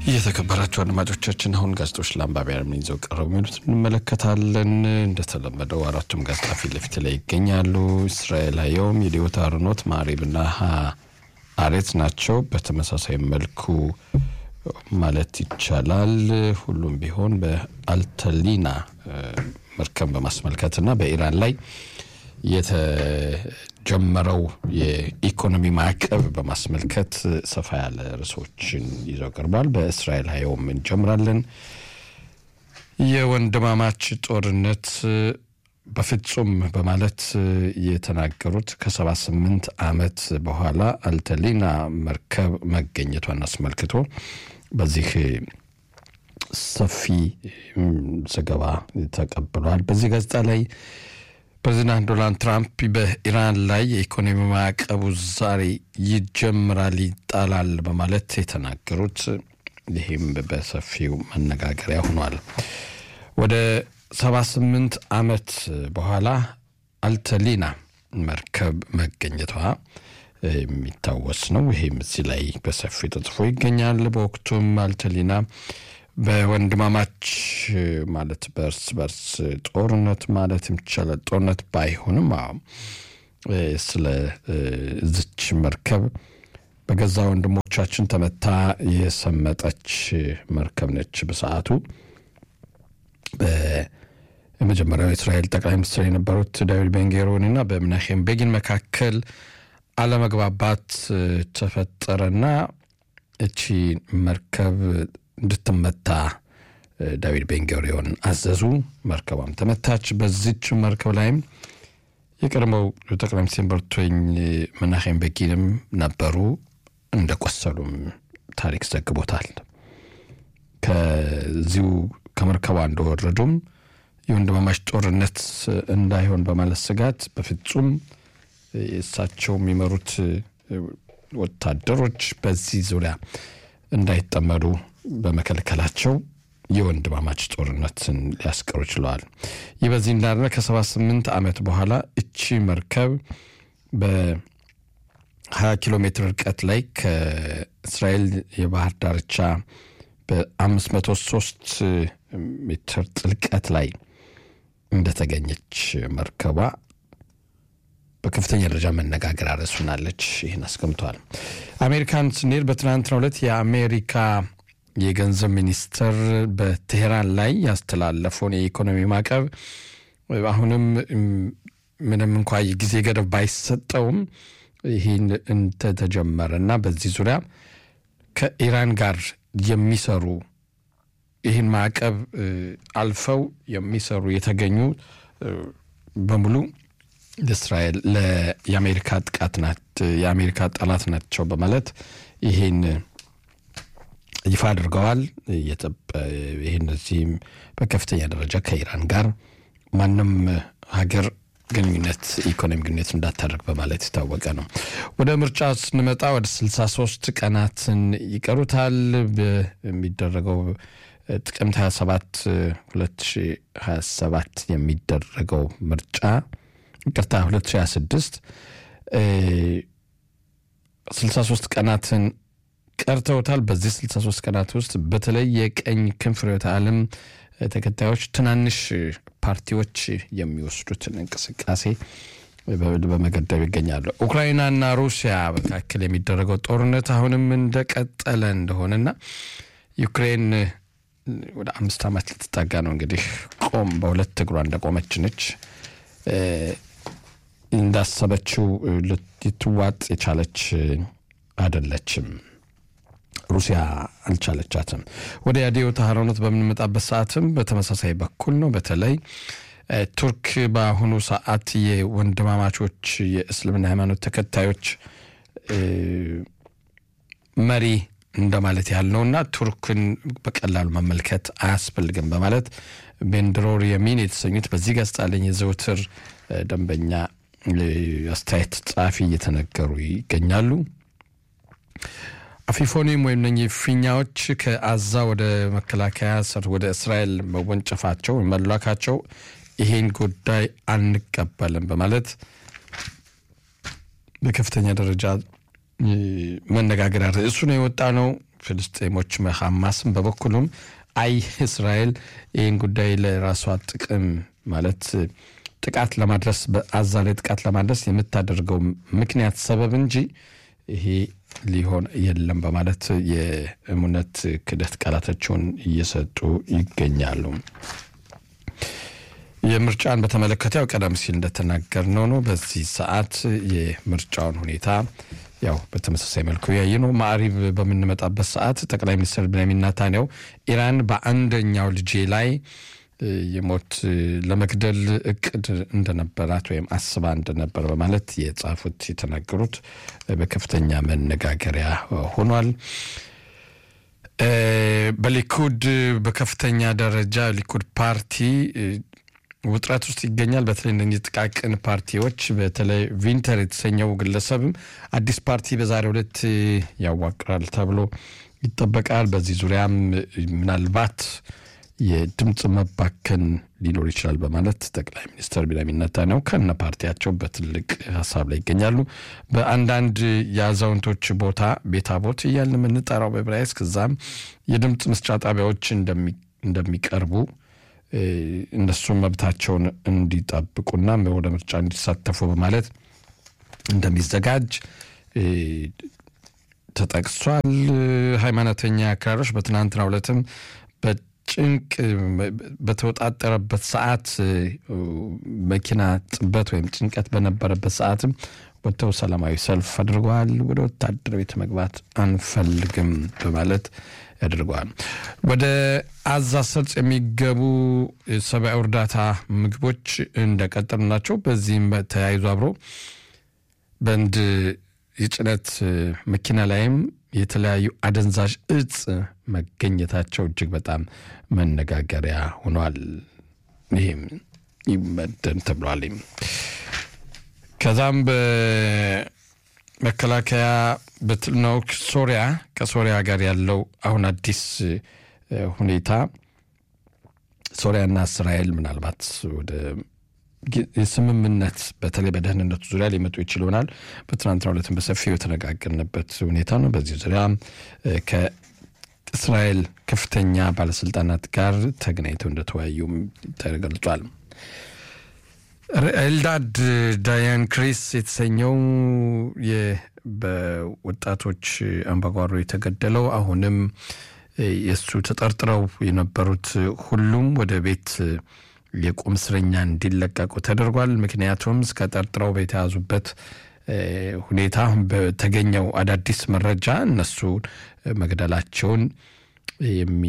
የተከበራችሁ አድማጮቻችን አሁን ጋዜጦች ለአንባቢያን ምን ይዘው ቀረቡ የሚሉት እንመለከታለን። እንደተለመደው አራቱም ጋዜጣ ፊት ለፊት ላይ ይገኛሉ። እስራኤል ሀየውም፣ የዲዮታ አርኖት፣ ማሪብና አሬት ናቸው። በተመሳሳይ መልኩ ማለት ይቻላል ሁሉም ቢሆን በአልተሊና መርከብ በማስመልከትና በኢራን ላይ የተጀመረው የኢኮኖሚ ማዕቀብ በማስመልከት ሰፋ ያለ ርዕሶችን ይዘው ቀርቧል። በእስራኤል ሀየውም እንጀምራለን። የወንድማማች ጦርነት በፍጹም በማለት የተናገሩት ከሰባ ስምንት ዓመት በኋላ አልተሊና መርከብ መገኘቷን አስመልክቶ በዚህ ሰፊ ዘገባ ተቀብሏል። በዚህ ጋዜጣ ላይ ፕሬዚዳንት ዶናልድ ትራምፕ በኢራን ላይ የኢኮኖሚ ማዕቀቡ ዛሬ ይጀምራል፣ ይጣላል በማለት የተናገሩት ይህም በሰፊው መነጋገሪያ ሆኗል። ወደ 78 ዓመት በኋላ አልተሊና መርከብ መገኘቷ የሚታወስ ነው። ይህም እዚህ ላይ በሰፊው ተጽፎ ይገኛል። በወቅቱም አልተሊና በወንድማማች ማለት በእርስ በርስ ጦርነት ማለት ይቻላል ጦርነት ባይሆንም ስለ ዝች መርከብ በገዛ ወንድሞቻችን ተመታ የሰመጠች መርከብ ነች። በሰዓቱ በመጀመሪያው የእስራኤል ጠቅላይ ሚኒስትር የነበሩት ዳዊድ ቤንጌሮን እና በምናሄም ቤጊን መካከል አለመግባባት ተፈጠረና እቺ መርከብ እንድትመታ ዳዊድ ቤንጎሪዮን አዘዙ። መርከቧም ተመታች። በዚች መርከብ ላይም የቀድሞው ጠቅላይ ሚኒስትር በርቶኝ መናሄም ቤጊንም ነበሩ። እንደቆሰሉም ታሪክ ዘግቦታል። ከዚሁ ከመርከቧ እንደወረዱም የወንድማማች ጦርነት እንዳይሆን በማለት ስጋት በፍጹም እሳቸው የሚመሩት ወታደሮች በዚህ ዙሪያ እንዳይጠመዱ በመከልከላቸው የወንድማማች ጦርነትን ሊያስቀሩ ችለዋል። ይህ በዚህ እንዳለ ከ78 ዓመት በኋላ እቺ መርከብ በ20 ኪሎ ሜትር ርቀት ላይ ከእስራኤል የባህር ዳርቻ በ503 ሜትር ጥልቀት ላይ እንደተገኘች መርከቧ በከፍተኛ ደረጃ መነጋገር አረሱናለች። ይህን አስቀምጠዋል። አሜሪካን ስንሄድ በትናንትናው ዕለት የአሜሪካ የገንዘብ ሚኒስትር በቴሄራን ላይ ያስተላለፈውን የኢኮኖሚ ማዕቀብ አሁንም ምንም እንኳ ጊዜ ገደብ ባይሰጠውም ይህን እንደተጀመረ እና በዚህ ዙሪያ ከኢራን ጋር የሚሰሩ ይህን ማዕቀብ አልፈው የሚሰሩ የተገኙ በሙሉ እስራኤል የአሜሪካ ጥቃት ናት፣ የአሜሪካ ጠላት ናቸው በማለት ይህን ይፋ አድርገዋል። ይህን እዚህም በከፍተኛ ደረጃ ከኢራን ጋር ማንም ሀገር ግንኙነት ኢኮኖሚ ግንኙነት እንዳታደርግ በማለት የታወቀ ነው። ወደ ምርጫ ስንመጣ ወደ 63 ቀናትን ይቀሩታል። የሚደረገው ጥቅምት 27 2027 የሚደረገው ምርጫ ይቅርታ 2026 63 ቀናትን ቀርተውታል። በዚህ 63 ቀናት ውስጥ በተለይ የቀኝ ክንፍ ርዕዮተ ዓለም ተከታዮች ትናንሽ ፓርቲዎች የሚወስዱትን እንቅስቃሴ በመገደብ ይገኛሉ። ኡክራይናና ሩሲያ መካከል የሚደረገው ጦርነት አሁንም እንደቀጠለ እንደሆነና ዩክሬን ወደ አምስት ዓመት ልትጠጋ ነው እንግዲህ ቆም በሁለት እግሯ እንደቆመች ነች። እንዳሰበችው ልትዋጥ የቻለች አይደለችም። ሩሲያ አልቻለቻትም። ወደ ያዴው ተሃራኖት በምንመጣበት ሰዓትም በተመሳሳይ በኩል ነው። በተለይ ቱርክ በአሁኑ ሰዓት የወንድማማቾች የእስልምና ሃይማኖት ተከታዮች መሪ እንደማለት ያህል ነውና ቱርክን በቀላሉ መመልከት አያስፈልግም በማለት ቤንድሮር የሚን የተሰኙት በዚህ ጋዜጣ ላይ የዘውትር ደንበኛ አስተያየት ጸሐፊ እየተነገሩ ይገኛሉ። አፊፎኒም ወይም እነኚህ ፊኛዎች ከአዛ ወደ መከላከያ ሰር ወደ እስራኤል መወንጨፋቸው መላካቸው ይሄን ጉዳይ አንቀበልም በማለት በከፍተኛ ደረጃ መነጋገሪያ ርዕሱ ነው የወጣ ነው። ፍልስጤሞች ሐማስም በበኩሉም አይ እስራኤል ይህን ጉዳይ ለራሷ ጥቅም ማለት ጥቃት ለማድረስ በአዛ ላይ ጥቃት ለማድረስ የምታደርገው ምክንያት ሰበብ እንጂ ይሄ ሊሆን የለም በማለት የእምነት ክደት ቃላታቸውን እየሰጡ ይገኛሉ። የምርጫን በተመለከተ ያው ቀደም ሲል እንደተናገርነው ነው። በዚህ ሰዓት የምርጫውን ሁኔታ ያው በተመሳሳይ መልኩ ያየ ነው። ማዕሪብ በምንመጣበት ሰዓት ጠቅላይ ሚኒስትር ቤንያሚን ኔታንያሁ ኢራን በአንደኛው ልጄ ላይ የሞት ለመግደል እቅድ እንደነበራት ወይም አስባ እንደነበር በማለት የጻፉት የተናገሩት በከፍተኛ መነጋገሪያ ሆኗል። በሊኩድ በከፍተኛ ደረጃ ሊኩድ ፓርቲ ውጥረት ውስጥ ይገኛል። በተለይ እነዚህ ጥቃቅን ፓርቲዎች በተለይ ቪንተር የተሰኘው ግለሰብም አዲስ ፓርቲ በዛሬው ዕለት ያዋቅራል ተብሎ ይጠበቃል። በዚህ ዙሪያም ምናልባት የድምፅ መባከን ሊኖር ይችላል በማለት ጠቅላይ ሚኒስትር ቤንያሚን ኔታንያሁ ከነ ፓርቲያቸው በትልቅ ሀሳብ ላይ ይገኛሉ። በአንዳንድ የአዛውንቶች ቦታ ቤታቦት እያልን የምንጠራው በዕብራይስጥ ከዛም የድምፅ መስጫ ጣቢያዎች እንደሚቀርቡ እነሱም መብታቸውን እንዲጠብቁና ወደ ምርጫ እንዲሳተፉ በማለት እንደሚዘጋጅ ተጠቅሷል። ሃይማኖተኛ አክራሮች በትናንትናው ዕለትም በጭንቅ በተወጣጠረበት ሰዓት መኪና ጥበት ወይም ጭንቀት በነበረበት ሰዓትም ወጥተው ሰላማዊ ሰልፍ አድርገዋል። ወደ ወታደር ቤት መግባት አንፈልግም በማለት ያደርገዋል። ወደ አዛ ሰርጽ የሚገቡ ሰብአዊ እርዳታ ምግቦች እንደቀጠሉ ናቸው። በዚህም ተያይዞ አብሮ በአንድ የጭነት መኪና ላይም የተለያዩ አደንዛዥ እጽ መገኘታቸው እጅግ በጣም መነጋገሪያ ሆኗል። ይህም ይመደን ተብሏል። ከዛም በመከላከያ ነው ሶሪያ ከሶሪያ ጋር ያለው አሁን አዲስ ሁኔታ ሶሪያና እስራኤል ምናልባት ወደ የስምምነት በተለይ በደህንነቱ ዙሪያ ሊመጡ ይችል ይሆናል። በትናንትናው ዕለትም በሰፊው የተነጋገርንበት ሁኔታ ነው። በዚህ ዙሪያ ከእስራኤል ከፍተኛ ባለስልጣናት ጋር ተገናኝተው እንደተወያዩም ተገልጿል። ኤልዳድ ዳያን ክሪስ የተሰኘው በወጣቶች አምባጓሮ የተገደለው አሁንም የእሱ ተጠርጥረው የነበሩት ሁሉም ወደ ቤት የቁም እስረኛ እንዲለቀቁ ተደርጓል። ምክንያቱም እስከ ጠርጥረው በተያዙበት ሁኔታ በተገኘው አዳዲስ መረጃ እነሱ መግደላቸውን የሚ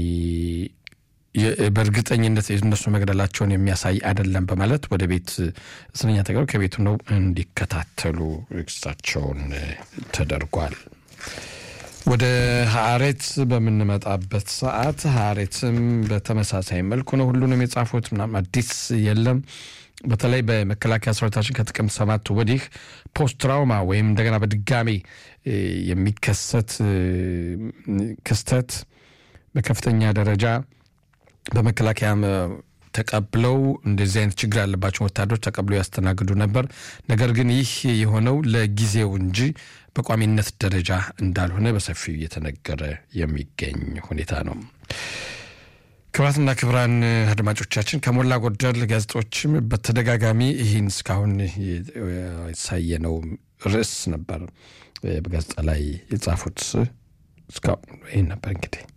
በእርግጠኝነት እነሱ መግደላቸውን የሚያሳይ አይደለም በማለት ወደ ቤት እስረኛ ተገሩ ከቤቱ ነው እንዲከታተሉ ክሳቸውን ተደርጓል። ወደ ሀሬት በምንመጣበት ሰዓት ሀሬትም በተመሳሳይ መልኩ ነው ሁሉንም የጻፉት። ምናምን አዲስ የለም። በተለይ በመከላከያ ሰራዊታችን ከጥቅምት ሰባት ወዲህ ፖስት ትራውማ ወይም እንደገና በድጋሜ የሚከሰት ክስተት በከፍተኛ ደረጃ በመከላከያ ተቀብለው እንደዚህ አይነት ችግር ያለባቸው ወታደሮች ተቀብለው ያስተናግዱ ነበር። ነገር ግን ይህ የሆነው ለጊዜው እንጂ በቋሚነት ደረጃ እንዳልሆነ በሰፊው እየተነገረ የሚገኝ ሁኔታ ነው። ክቡራትና ክቡራን አድማጮቻችን ከሞላ ጎደል ጋዜጦችም በተደጋጋሚ ይህን እስካሁን የተሳየነው ርዕስ ነበር በጋዜጣ ላይ የጻፉት። እስካሁን ይህን ነበር እንግዲህ